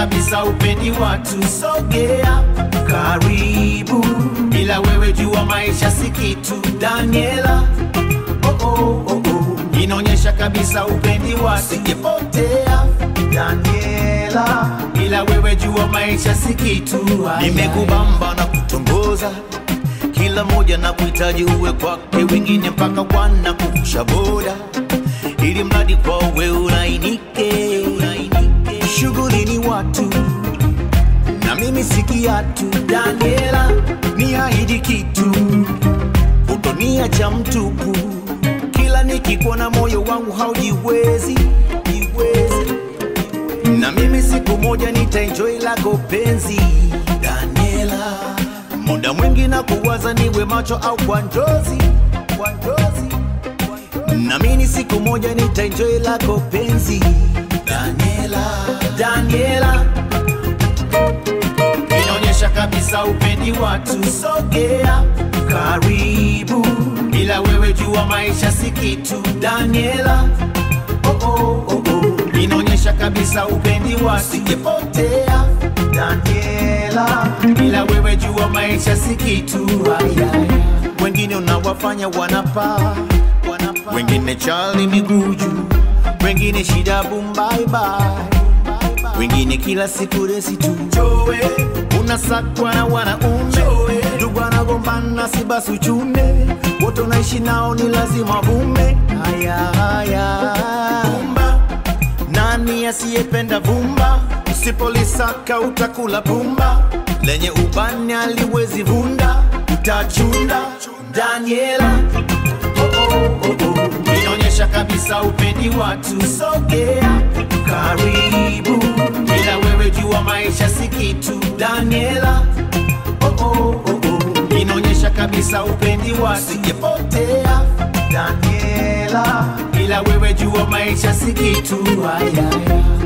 kabisa upendi watu, sogea karibu, bila wewe jua maisha si kitu. Daniela, oh, oh, oh, oh. inaonyesha kabisa upendi watu, singepotea Daniela, bila wewe jua maisha si kitu. Nimekubamba na kutongoza kila moja na kuhitaji uwe kwake, wengine mpaka wana kuvusha boda, ili mradi kwa uwe ulainike. Shughuli ni watu na mimi si kiatu. Daniela, ni ahidi kitu, utoniacha mtupu. Kila nikikuona moyo wangu haujiwezi jiwezi na mimi siku moja nitaenjoy lako penzi Daniela, muda mwingi na kuwaza niwe macho au kwa njozi, kwa njozi. Na mimi siku moja nitaenjoy lako penzi Daniela, Daniela, inaonyesha kabisa upendi watu, sogea karibu, bila wewe jua maisha si kitu Daniela, oh, oh, oh, oh. inaonyesha kabisa upendi watu, singepotea Daniela, bila wewe jua maisha si kitu. Ayaya. Wengine unawafanya wanapaa, wanapaa. wengine chali miguu juu, wengine shida bumbaibai wengine kila siku resi tu Joe, unasakwa na wanaume ndugu anagombana si basi uchune wote unaishi nao ni lazima vume haya haya vumba nani asiyependa vumba usipolisaka utakula pumba lenye ubani aliwezi vunda utachunda Daniela oh, oh, oh, oh. inaonyesha kabisa upendi watu, sogea karibu, bila wewe jua maisha si kitu. Daniela, oh, oh, oh, oh. inaonyesha kabisa upendi watu, singepotea Daniela, bila wewe jua maisha si kitu. Ayaya.